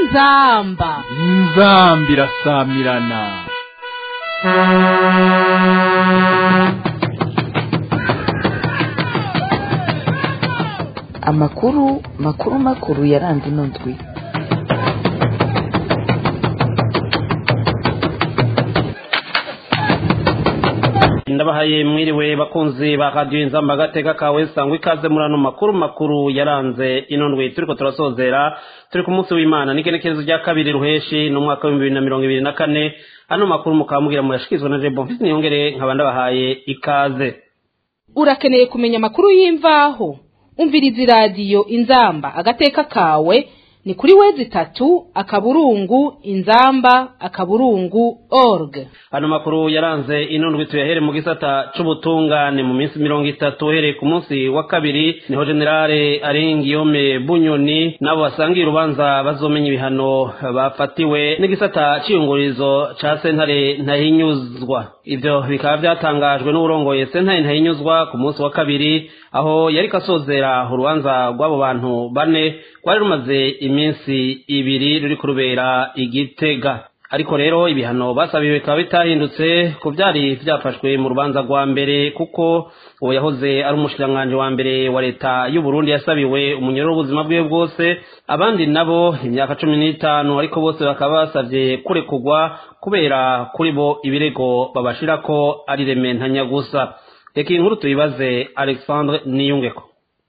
inzamba inzambi irasamirana amakuru makuru makuru yaranze ino ndwi ndabahaye mwiriwe bakunzi ba radiyo inzamba agateka kawe sangwa ikaze muri ano makuru makuru yaranze ino ndwi turiko turasozera turi ku munsi w'imana n'igenekerezo rya kabiri ruheshi n'umwaka w'ibihumbi bibiri na mirongo ibiri na kane ano makuru mukaba mugira murashyikirizwa na jebo mfise niyongere nkaba ndabahaye ikaze urakeneye kumenya amakuru y'imvaho umviriza iradiyo inzamba agateka kawe ni kuri wezi itatu akaburungu inzamba akaburungu org ano makuru yaranze ino ndwi tuyahere mu gisata c'ubutungane mu minsi mirongo itatu uhereye ku munsi wa kabiri niho generale arengiyome bunyoni nabo basangiye urubanza bazomenya ibihano bafatiwe n'igisata c'iyungurizo ca sentare ntahinyuzwa ivyo bikaba vyatangajwe n'uburongoye sentare ntahinyuzwa ku munsi wa kabiri aho yariko asozera urubanza rw'abo bantu bane rwari rumaze iminsi ibiri ruri kurubera igitega ariko rero ibihano basabiwe bikaba bitahindutse ku byari byafashwe mu rubanza rwa mbere kuko uwo yahoze ari umushikiranganji wa mbere wa leta y'u Burundi yasabiwe umunyoro w'ubuzima bwiwe bwose abandi nabo imyaka cumi n'itanu ariko bose bakaba basabye kurekurwa kubera kuri bo ibirego babashirako ari rementanya gusa reka iyi nkuru tuyibaze alexandre niyungeko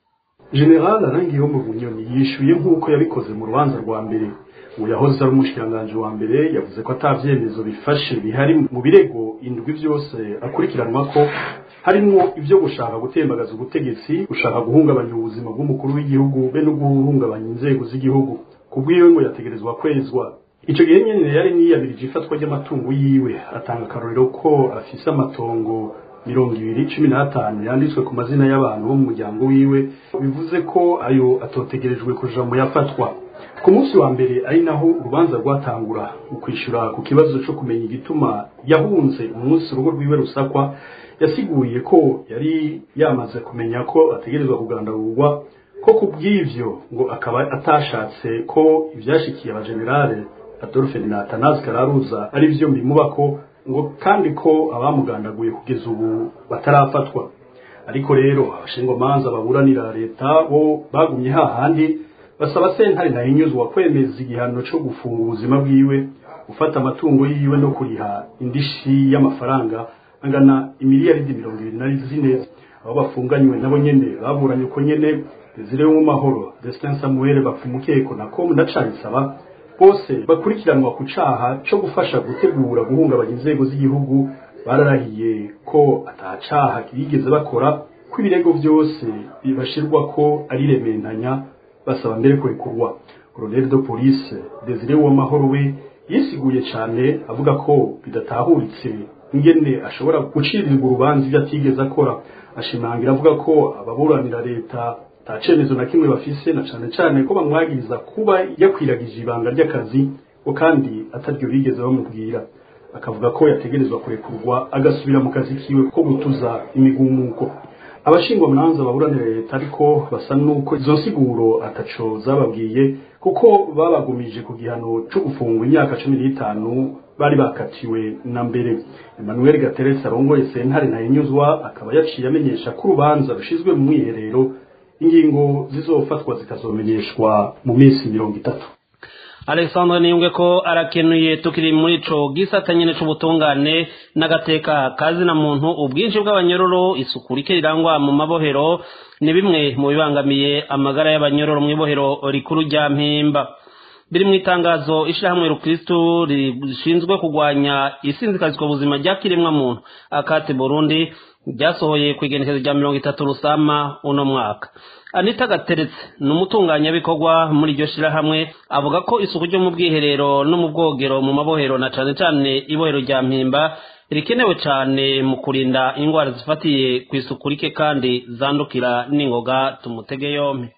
general arangiye mu bunyoni yishyuye nk'uko yabikoze mu rubanza rwa mbere ubu yahoze ari umushikiranganji wa mbere yavuze ko ata vyemezo bifashe bihari mu birego indwi vyose akurikiranwa ko harimwo ivyo gushaka gutembagaza ubutegetsi gushaka guhungabanya ubuzima bw'umukuru w'igihugu be no guhungabanya inzego z'igihugu kubwiwe ngo yategerezwa kwezwa ico gihe nyene yari niyabirije ifatwa ry'amatungo yiwe atanga akarorero ko afise amatongo mirongo ibiri cumi n'atanu yanditswe ku mazina y'abantu bo mu muryango wiwe bivuze ko ayo atotegerejwe kuja mu yafatwa ku munsi wa mbere ari naho urubanza rwatangura mu kwishyura ku kibazo cyo kumenya igituma yahunze umunsi urugo rwiwe rusakwa yasiguye ko yari yamaze kumenya ko ategerezwa kugandagurwa ko ku bw'ivyo ngo akaba atashatse ko ivyashikiye abajenerale adolphe na atanazi kararuza ari vyo mbimubako ngo kandi ko abamugandaguye kugeza ubu batarafatwa ariko rero abashingwamanza baburanira leta bo bagumye hahandi basaba sentare ntahinyuzwa kwemeza igihano cyo gufunga ubuzima bwiwe gufata amatungo yiwe no kuriha indishi y'amafaranga angana imiliyaridi mirongo ibiri na zine abo bafunganywe nabo nyene baburanye uko nyene Desire mu mahoro Destin Samuel bapfumukeko na com ndacarisaba bose bakurikiranwa ku caha cyo gufasha gutegura guhungabanya inzego z'igihugu bararahiye ko atacaha bigeze bakora ko ibirego byose bibashirwa ko ari rementanya basaba mbere kurekurwa colonel de police Desire Uwamahoro we yisiguye cyane avuga ko bidatahuritse ingene ashobora gucirirwa urubanza ibyo atigeze akora ashimangira avuga ko ababuranira leta nta cemezo na kimwe bafise na cane cane ko bamwagiriza kuba yakwiragije ibanga ry'akazi ngo kandi ataryo bigeze bamubwira akavuga ko yategerezwa kurekurwa agasubira mu kazi kiwe ko gutuza imigumuko abashingwa mwanza baburanira leta ariko basa nuko izo nsiguro ataco zababwiye kuko babagumije ku gihano cyo gufungwa imyaka cumi n'itanu bari bakatiwe na mbere emmanuel gateretse arongoye sentare ntayinyuzwa akaba yaciye amenyesha ko urubanza rushizwe mu mwiherero ingingo zizofatwa zikazomenyeshwa mu minsi mirongo itatu alexandre niyunge ko arakenuye tukiri muri ico gisata nyene c'ubutungane n'agateka kazina muntu ubwinshi bw'abanyororo isuku rike rirangwa mu mabohero ni bimwe mu bibangamiye amagara y'abanyororo mw'ibohero rikuru rya mpimba biri mu itangazo ishirahamwe rukristu rishinzwe kurwanya isinzikazwa ubuzima rya kiremwa muntu akate burundi ryasohoye ku igenekezo rya mirongo itatu rusama uno mwaka anita gateretse ni umutunganyabikorwa muri iryo shirahamwe avuga ko isuku ryo mu bwiherero no mu bwogero mu mabohero na cane cane ibohero rya mpimba rikenewe cane mu kurinda indwara zifatiye ku isuku rike kandi zandukira n'ingoga tumutege yompi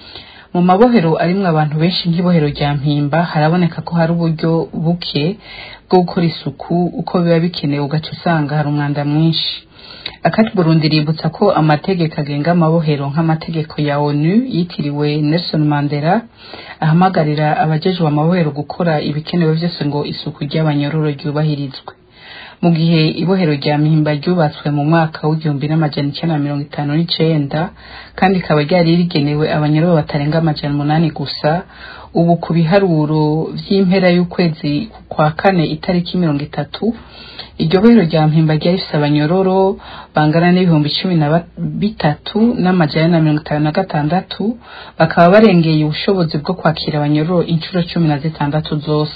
mu mabohero arimwo abantu benshi nk'ibohero rya mpimba haraboneka ko hari uburyo buke bwo gukora isuku uko biba bikenewe ugaca usanga hari umwanda mwinshi akati burundi ributsa ko amategeko agenga amabohero nk'amategeko ya onu yitiriwe nelson mandela ahamagarira abajejwe amabohero gukora ibikenewe byose ngo isuku ry'abanyororo ryubahirizwe mu gihe ibohero rya mpimba ryubatswe mu mwaka w'igihumbi n'amajana icyenda na mirongo itanu n'icenda kandi rikaba ryari rigenewe abanyororo batarenga amajana umunani gusa ubu ku biharuro vy'impera y'ukwezi kwa kane itariki mirongo itatu iryo bohero rya mpimba ryari rifise abanyororo bangana n'ibihumbi cumi na bitatu n'amajana na mirongo itanu na gatandatu bakaba barengeye ubushobozi bwo kwakira abanyororo inshuro cumi na zitandatu zose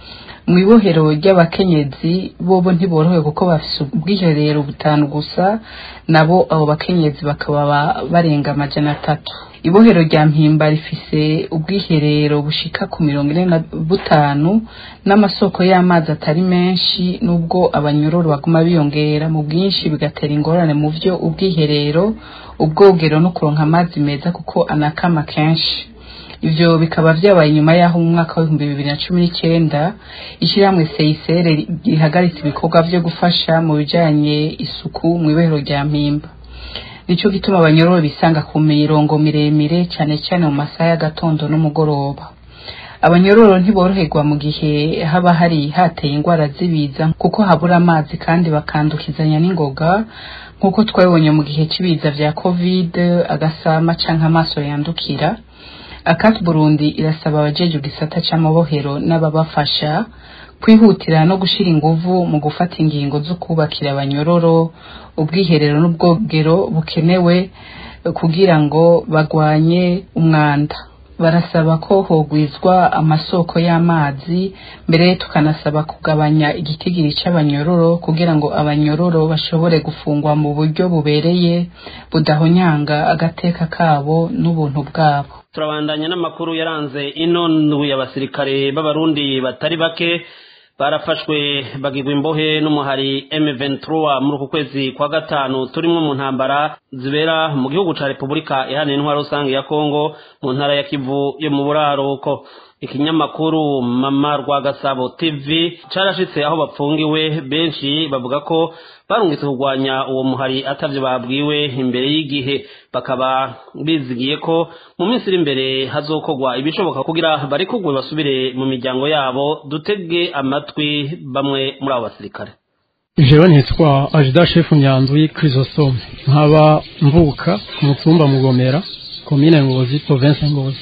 mu ibohero ry'abakenyezi bobo ntiborohewe kuko bafise ubwiherero butanu gusa nabo abo bakenyezi bakaba barenga amajana atatu ibohero rya mpimba rifise ubwiherero bushika ku mirongo ine na butanu n'amasoko y'amazi atari menshi n'ubwo abanyororo baguma biyongera mu bwinshi bigatera ingorane mu vyo ubwiherero ubwogero no kuronka amazi meza kuko anakama kenshi ivyo bikaba vyabaye nyuma yaho mu mwaka w'ibihumbi bibiri na cumi n'icenda ishyirahamwe seyisere rihagaritse ibikorwa vyo gufasha mu bijanye isuku mu ibohero rya mpimba nico gituma abanyororo bisanga ku mirongo miremire cane cane mu masaha y'agatondo n'umugoroba abanyororo ntiboroherwa mu gihe haba hari hateye ingwara z'ibiza kuko habura amazi kandi bakandukizanya n'ingoga nk'uko twabibonye mu gihe c'ibiza vya covid agasama canke amaso yandukira akati burundi irasaba abajeje gisata c'amabohero n'ababafasha kwihutira no gushira inguvu mu gufata ingingo zo kubakira abanyororo ubwiherero n'ubwogero bukenewe kugira ngo bagwanye umwanda barasaba ko hogwizwa amasoko y'amazi mbere tukanasaba kugabanya igitigiri c'abanyororo kugira ngo abanyororo bashobore gufungwa mu buryo bubereye budahonyanga agateka kabo n'ubuntu bwabo turabandanya n'amakuru yaranze ino ndwi abasirikare b'abarundi batari bake barafashwe bagirwa imbohe n'umuhari M23 muri uku kwezi kwa gatanu turimwo mu ntambara zibera mu gihugu ca Republika iharanira intwaro rusange ya Kongo mu ntara ya Kivu yo mu buraruko ikinyamakuru mama rwa gasabo tv carashitse aho bapfungiwe benshi bavuga ko barungitse kurwanya uwo muhari atavyo babwiwe imbere y'igihe bakaba bizigiye ko mu minsi iri imbere hazokorwa ibishoboka kugira barekugwe basubire mu miryango yabo dutege amatwi bamwe muri abo basirikare jewe nitwa ajida shefu nyanzwi chrysostome nkaba mvuka ku mutumba mugomera komine ngozi province ngozi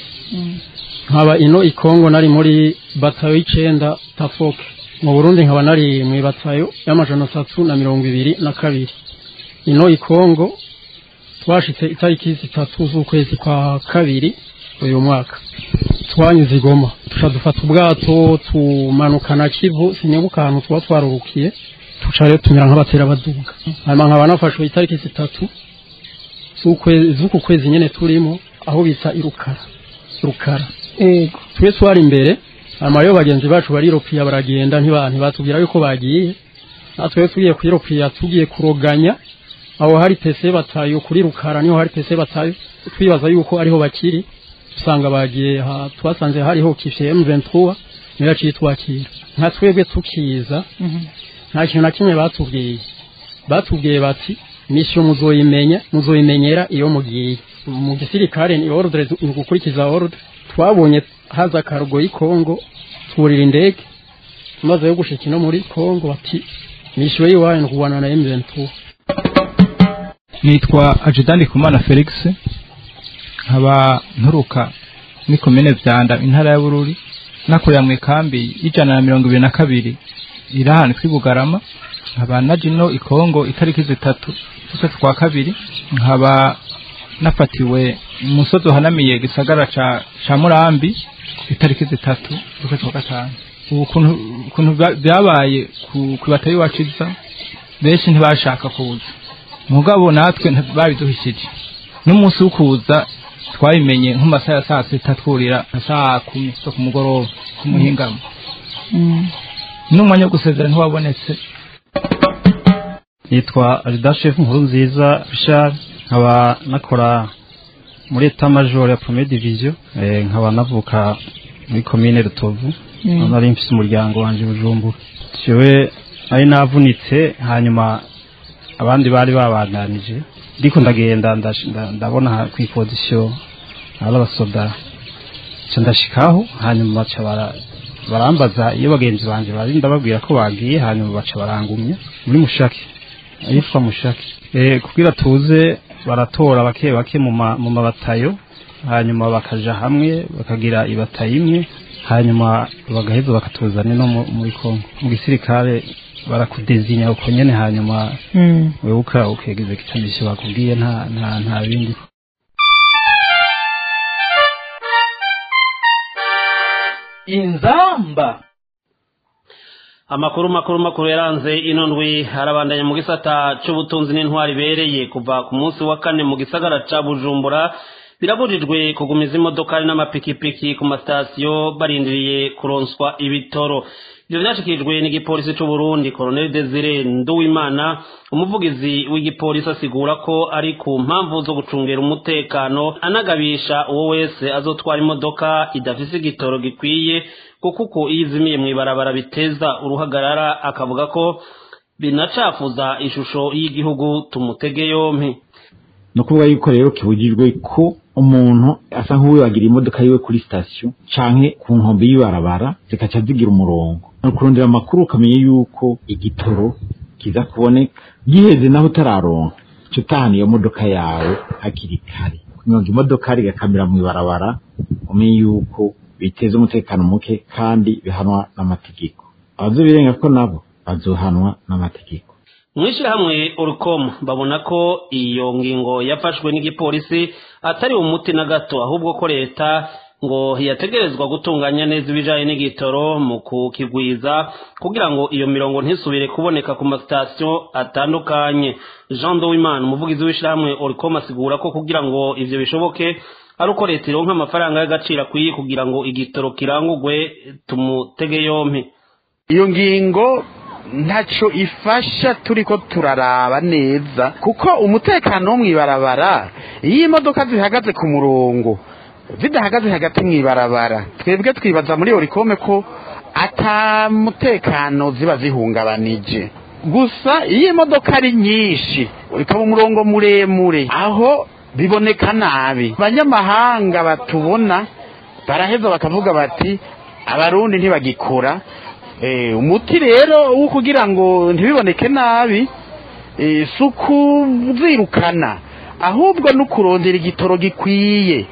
nkaba ino ikongo nari muri batayo y'icenda tafoke mu burundi nkaba nari mu batayo y'amajana atatu na mirongo ibiri na kabiri ino ikongo twashitse itariki zitatu z'ukwezi kwa kabiri uyu mwaka twanyuze igoma tuca dufata ubwato tumanukana kivu sinibuka ahantu tuba twarurukiye tuca rero tumera nk'abatera baduga hanyuma nkaba nafashwe itariki zitatu z'uku kwezi nyene turimo aho bita irukara rukara ego twe twari imbere hanyuma rero bagenzi bacu bariropiya baragenda ntibatubwira yuko bagiye natwe tugiye kwiropiya tugiye kuroganya aho hari pese batayo kuri rukara niho hari pese batayo twibaza yuko ariho bakiri usanga bagiye twasanze hariho kifye M23 niyo yaciye twakira nka twebwe tukiza nta kintu na kimwe batubwiye batubwiye bati misiyo muzoyimenya muzoyimenyera iyo mugiye mu gisirikare ni ordre ni gukurikiza ordre twabonye haza akarugo y'Kongo turira indege maze yo gushika no muri Kongo bati misiyo yiwaye no kubana na M23 nitwa Ajidani Kumana Felix nkaba nturuka muri komine Vyanda intara ya Bururi nakorera mu ikambi y'ijana na mirongo ibiri na kabiri iri ahantu kuri Bugarama nkaba naje ino ikongo itariki zitatu z'ukwezi kwa kabiri nkaba nafatiwe umusozi uhanamiye gisagara ca ca Murambi itariki zitatu z'ukwezi kwa gatanu ubu ukuntu byabaye ku batari waciza benshi ntibashaka kuza mugabo natwe babiduhishije n'umunsi wo kuza twabimenye nk'amasaha ya saa sita twurira na saa kumi zo ku mugoroba ku muhingamo n'umwanya wo gusezera ntiwabonetse nitwa aridashefu nkuru nziza Richard nkaba nakora muri eta major ya première division eh, nkaba navuka muri commune Rutovu mm. nari mfise umuryango wanje Bujumbura jewe ari navunitse hanyuma abandi bari babandanije ndiko ndagenda ndash- nda- ndabona ku ipozisiyo ari abasoda nca ndashikaho hanyuma baca bara- barambaza iyo bagenzi banje bari ndababwira ko bagiye hanyuma baca barangumya muri mushaki ahitwa mushaki eh kugira tuze baratora bake bake mu ma- mu mabatayo hanyuma bakaja hamwe bakagira ibatayo imwe hanyuma bagaheza bakatuzana no mu- muri Kongo mu gisirikare barakudezinya uko nyene hanyuma wewe uka ukegeza igitambishi bakubwiye nta nta nta bindi inzamba amakuru makuru makuru yaranze ino ndwi harabandanya mu gisata c'ubutunzi n'intwari ibereye kuva ku munsi wa kane mu gisagara ca bujumbura birabujijwe kugumiza imodokari n'amapikipiki ku masitasiyo barindiriye kuronswa ibitoro ivyo vyashikirijwe n'igipolisi c'uburundi colonel desire nduwimana umuvugizi w'igipolisi asigura ko ari ku mpamvu zo gucungera umutekano anagabisha uwo wese azotwara imodoka idafise igitoro gikwiye kuko uko iyo izimiye mw'ibarabara biteza uruhagarara akavuga ko binacafuza ishusho y'igihugu tumutege yompi ni ukuvuga yuko rero kibujijwe ko umuntu asa nk'uwibagira imodoka yiwe kuri sitasiyo canke ku nkombe y'ibarabara zikaca zigira umurongo ni ukurondera amakuru ukamenya yuko igitoro kiza kuboneka giheze naho utararonka ca utahana iyo modoka yawe hakiri kare kunyonga imodoka rigakamira mw'ibarabara umenye yuko biteza umutekano muke kandi bihanwa n'amategeko abazobirenga ko nabo bazohanwa n'amategeko mw'ishirahamwe urukom babona ko iyo ngingo yafashwe n'igipolisi atari umuti na gato ahubwo ko leta ngo yategerezwa gutunganya neza ibijanye n'igitoro mu kukigwiza kugira ngo iyo mirongo ntisubire kuboneka ku masitasiyo atandukanye jean dowimana umuvugizi w'ishirahamwe urukom asigura ko kugira ngo ivyo bishoboke ari uko leta ironka amafaranga y'agaciro akwiye kugira ngo igitoro kirangurwe tumutege yompi iyo ngingo ntacyo ifasha turi ko turaraba neza kuko umutekano wo mu ibarabara iyo imodoka zihagaze ku murongo zidahagaze hagati mu ibarabara twebwe twibaza muri orikome ko ata mutekano ziba zihungabanije gusa iyo imodoka ari nyinshi ikaba umurongo muremure aho biboneka nabi abanyamahanga batubona baraheza bakavuga bati abarundi ntibagikora umuti rero wo kugira ngo ntibiboneke nabi si ukuzirukana ahubwo no kurondera igitoro gikwiye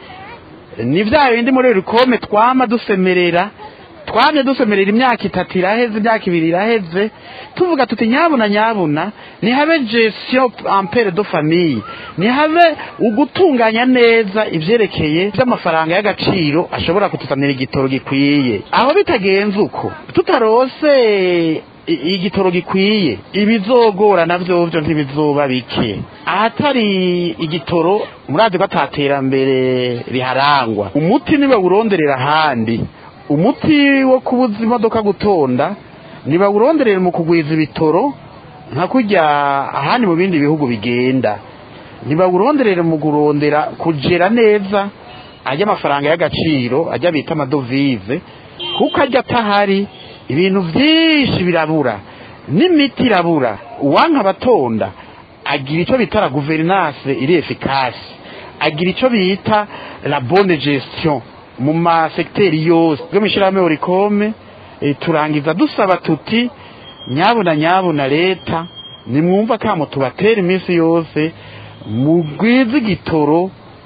ni bya bindi muri rikome twama dusemerera twamye dusemerera imyaka itatu iraheze imyaka ibiri iraheze tuvuga tuti nyabuna nyabuna nihabe gestion ampere do famille nihabe ugutunganya neza ivyerekeye vy'amafaranga y'agaciro ashobora kutuzanira igitoro gikwiye aho bitagenze uko tutarose igitoro gikwiye ibizogora navyo vyo ntibizoba bike ahatari igitoro murazi ko ataterambere riharangwa umuti niba uronderera ahandi umuti wo kubuza imodoka gutonda ntibawuronderere mu kugwiza ibitoro nka kujya ahandi mu bindi bihugu bigenda ntibawuronderere mu kurondera kugera neza ajya amafaranga y'agaciro ajya bita amadovize kuko ajya atahari ibintu byinshi birabura n'imiti irabura uwanka abatonda agira icyo bita la guverinance iri efikasi agira icyo bita la bonne gestion mu masegiteri yose yo mu ishyirahamwe orikome turangiza dusaba tuti nyabuna nyabuna leta nimwumva kamo tubatera iminsi yose mugwize igitoro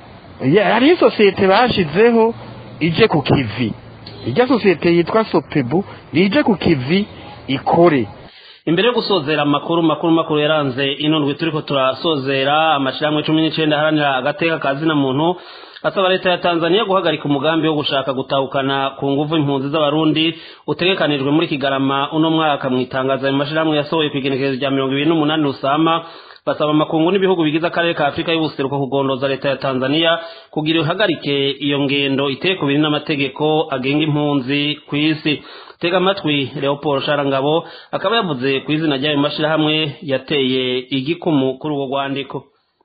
hariho isosiyete bashizeho ije ku kivi ijya sosiyete yitwa sopebu nije ku kivi ikore imbere yo gusozera amakuru makuru makuru yaranze ino ndwi turiko turasozera amashirahamwe cumi n'icenda aharanira agateka ka zina muntu asaba leta ya tanzania guhagarika umugambi wo gushaka gutahukana ku nguvu impunzi z'abarundi utegekanijwe muri kigarama uno mwaka mu itangazo ayo mashirahamwe yasohoye ku igenekerezo rya mirongo ibiri n'umunani rusama basaba amakungu n'ibihugu bigize akarere ka afurika y'ubuseruko kugondoza leta ya tanzania kugira ihagarike iyo ngendo iteye ku biri n'amategeko agenga impunzi ku isi tega amatwi leopold sharangabo akaba yavuze ku izina ry'ayo mashirahamwe yateye igikumu kuri urwo rwandiko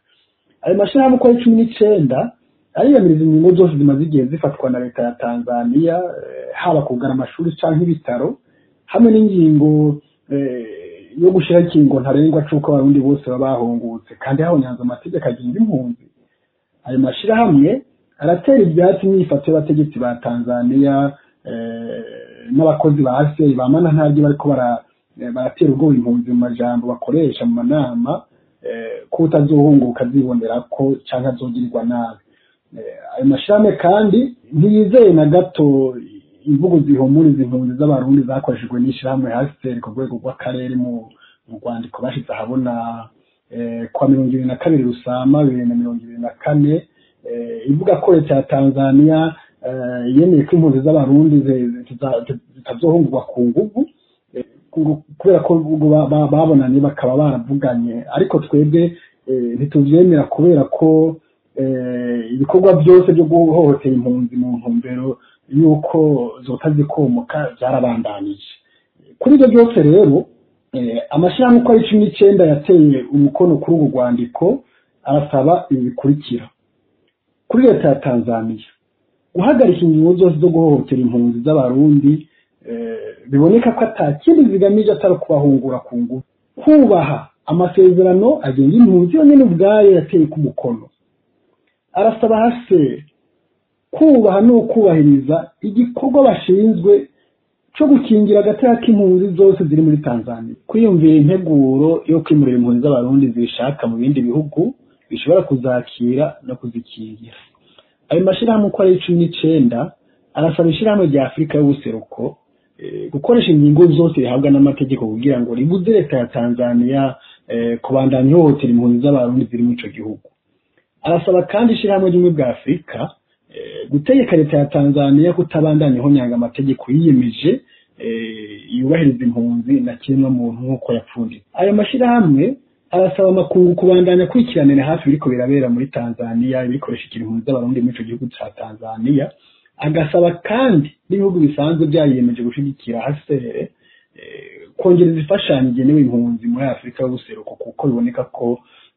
ayo mashirahamwe uko ari cumi n'icenda ariyamiriza ingingo zose zimaze igihe zifatwa na leta ya tanzania haba kugana amashuri cyangwa ibitaro hamwe n'ingingo yo gushyiraho ikingo ntarengwa c'uko abarundi bose baba bahungutse kandi habonyanze amategeko agenga impunzi ayo mashyirahamwe aratera ibyatsi imyifato y'abategetsi ba tanzaniya n'abakozi ba aseri bamana ntabyo bariko baratera ubwoba impunzi mu majambo bakoresha mu manama ko utazohunguka azibonera ko cyangwa azogirirwa nabi ayo mashyirahamwe kandi ntiyizeye na gato imvugo zihumuriza impunzi z'abarundi zakoreshejwe n'ishyirahamwe hasiteri ku rwego rw'akarere mu rwandiko bashyize ahabona kwa mirongo ibiri na kabiri rusama bibiri na mirongo ibiri na kane ivuga ko leta ya tanzania yemeye ko impunzi z'abarundi zitazohungurwa ku nguvu kubera ko babonanye bakaba baravuganye ariko twebwe ntitubyemera kubera ko ibikorwa byose byo guhohotera impunzi mu ntumbero y'uko zota zikomoka byarabandanije kuri ibyo byose rero amashyirahamwe uko ari cumi n'icyenda yateye umukono kuri ubu rwandiko arasaba ibi bikurikira kuri leta ya tanzania guhagarika ingingo zose zo guhohotera impunzi z'abarundi biboneka ko atakindi zigamije atari kubahungura ku ngufu kubaha amasezerano agenga impunzi yonyine ubwayo yateye ku mukono arasaba hase kubaha no kubahiriza igikorwa bashinzwe cyo gukingira agateka k'impunzi zose ziri muri tanzania kwiyumvira integuro yo kwimurira impunzi z'abarundi zishaka mu bindi bihugu bishobora kuzakira no kuzikingira ayo mashyirahamwe uko ari cumi n'icenda arasaba ishyirahamwe rya afurika y'ubuseruko gukoresha ingingo zose rihabwa n'amategeko kugira ngo ribuze leta ya tanzania kubandanya ihohotera impunzi z'abarundi ziri muri ico gihugu arasaba kandi ishyirahamwe rimwe bwa afurika gutegeka leta ya tanzania kutabandanya ihonyanga amategeko yiyemeje yubahiriza impunzi na kimwe muntu nk'uko yapfundiye ayo mashyirahamwe arasaba amakungu kubandanya akurikiranira hafi biriko birabera muri tanzania ibikoresha impunzi z'abarundi muri ico gihugu ca tanzania agasaba kandi n'ibihugu bisanzwe byariyemeje gushigikira hasere kongereza imfashanyo igenewe impunzi muri afurika y'ubuseruko kuko biboneka ko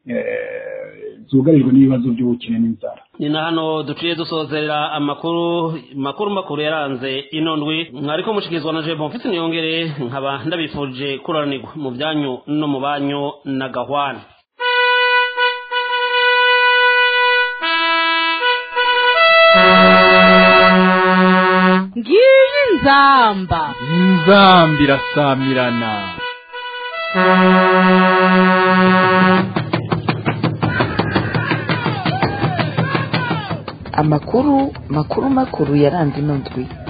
zugarijwe n'ibibazo by'ubukene n'inzara ni na hano duciye dusozerera amakuru makuru makuru yaranze ino ndwi mwariko mushikizwa na jebo mfite niyongere nkaba ndabifuje kuranirwa mu byanyu no mu banyu na gahwana ngiyi nzamba inzamba irasamirana amakuru makuru makuru yaranze ino ndwi